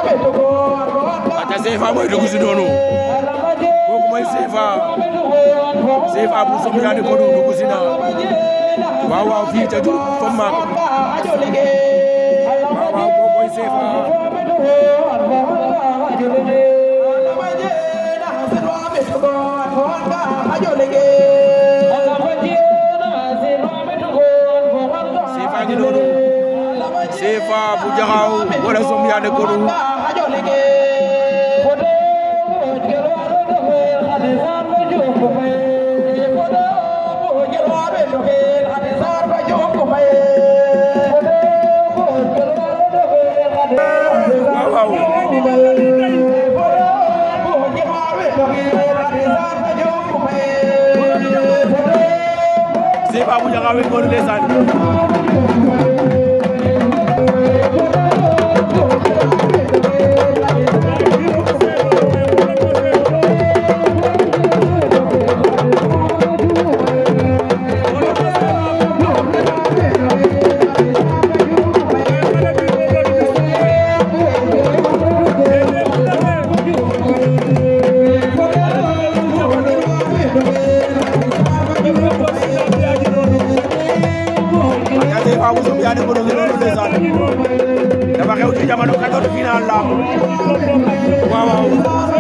ata CFA mooy dugg si noonu kooku mooy CFA CFA bu Sombiyane Kodou dugg si na waaw waaw fii ca Diouroup fam maak waaw waaw kooku mooy CFA CFA ngi noonu CFA bu Jaxaaw wala Sombiyane Kodou waaw waaw CFA bu Jaxaaw ngi noonu ndeysaan ata CFA bu Sombiyane Kodou ngi noonu ndeysaan dafa xew ci jamono 14 final la waaw waaw